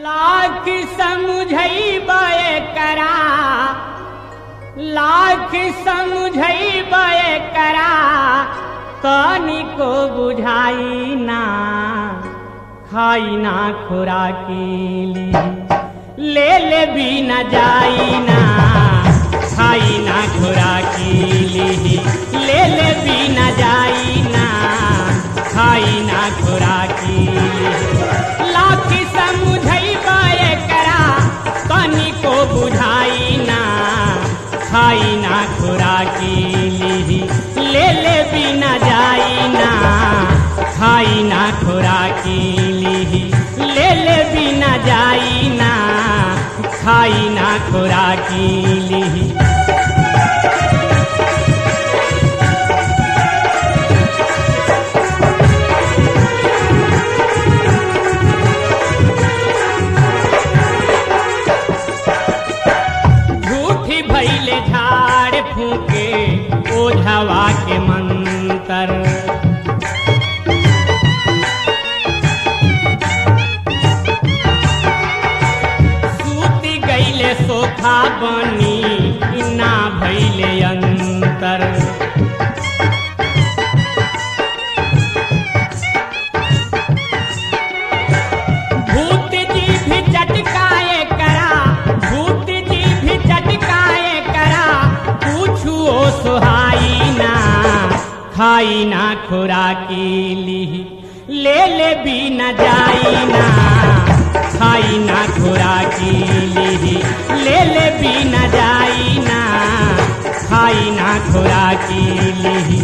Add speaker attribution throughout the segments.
Speaker 1: लाख समझैबे करा लाख समझैबे करा तनिको बुझाई ना खाई ना खुराकी ले ले भी न जाई ना खाई ना खुराकी ले ले भी न जाई ना खाई ना खुराकी लाख समझैबे करा तनिको बुझाई ना खाई ना खुराकी ले ले भी न जाई ना खाई ना खुराकी ले ले भी न जाई ना खाई ना खुराकी झूठी भैले झाड़ फूके ओझवा के मंतर सूती गईले सोखा बनी ना भैले अंतर भूत जी भी चटकाए करा भूत जी भी चटकाए करा पूछू ओ सुहाई ना खाई ना खुराकी ली ले ले भी न जाई ना खाई ना खुराकी ली ले ले भी न जाई ना खाई ना खुराकी ली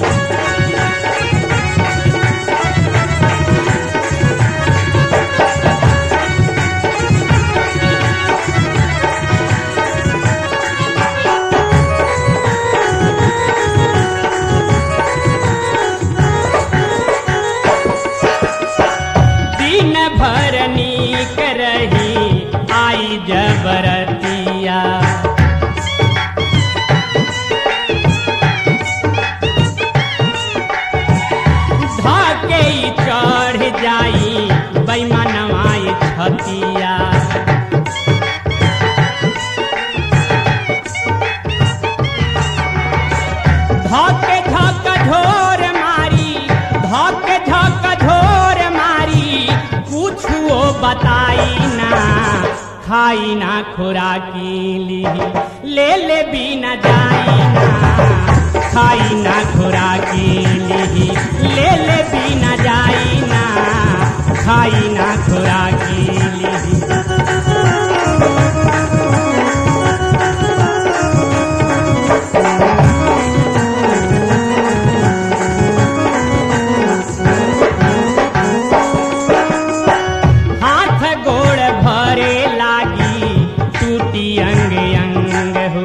Speaker 1: दिन भर नीक रही आई जबरतिया धके ई चढ़ जाई बैमनवाई छतिया धके धक झोर मारी धके धक झोर मारी पूछुओ बताई ना खाई ना खुराकी ली ले ले भी न जाई ना खाई ना खुराकी ली ले ले भी न जाई ना खाई ना खुराकी ली हाथ गोड़ भरे लागी टूटी अंग अंग हो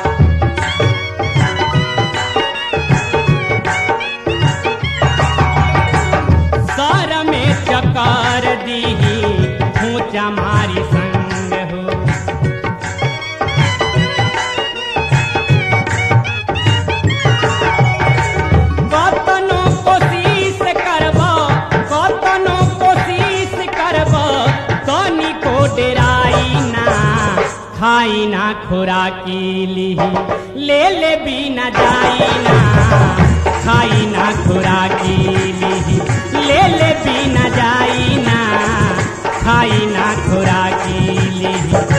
Speaker 1: सर में चकर दीही खूंचा मारी संग हो कतनो कोशिश करब कतनो कोशिश करब तनिको डेराई ना खाई ना खुराकी ली ले ले भी न जाई ना खाई ना खुराकी ली ले ले भी न जाई ना खाई ना खुराकी ली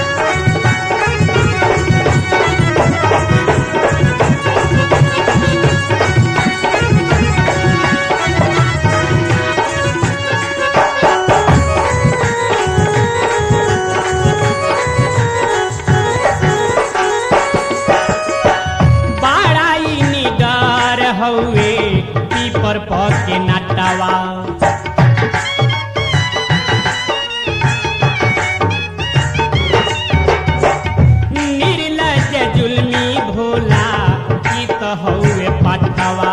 Speaker 1: बाड़ाई निडर हउए पीपर पके नटवा निर्लज जुल्मी भोला ई त हउए पटवा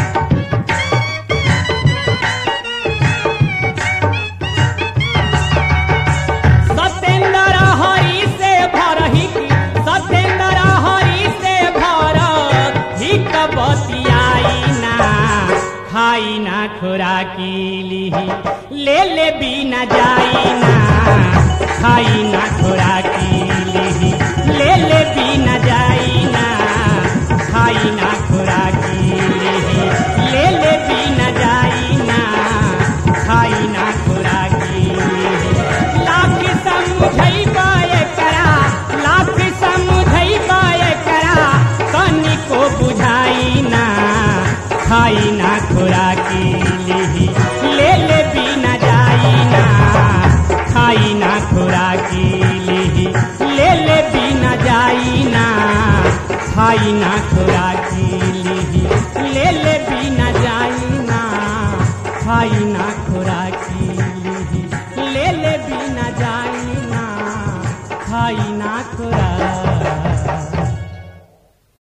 Speaker 1: सत्येंद्र हरि से भरही सत्येंद्र हरि से भर हिक बतियाई ना खाई ना खुराकी ली ले ले भी न जाई ना खाई ना खुराकी लिही ले ले भी न जाई ना खाई ना खुराकी लिही ले ले भी न जाई ना खाई ना खुराकी लिही लाख समझई बाय करा लाख समझई बाय करा तनिको बुझाई ना खाई ना खुराकी लिही ले ले भी न जाई ना खाई ना खुराकी लिही ले ले भी न जाई ना खाई ना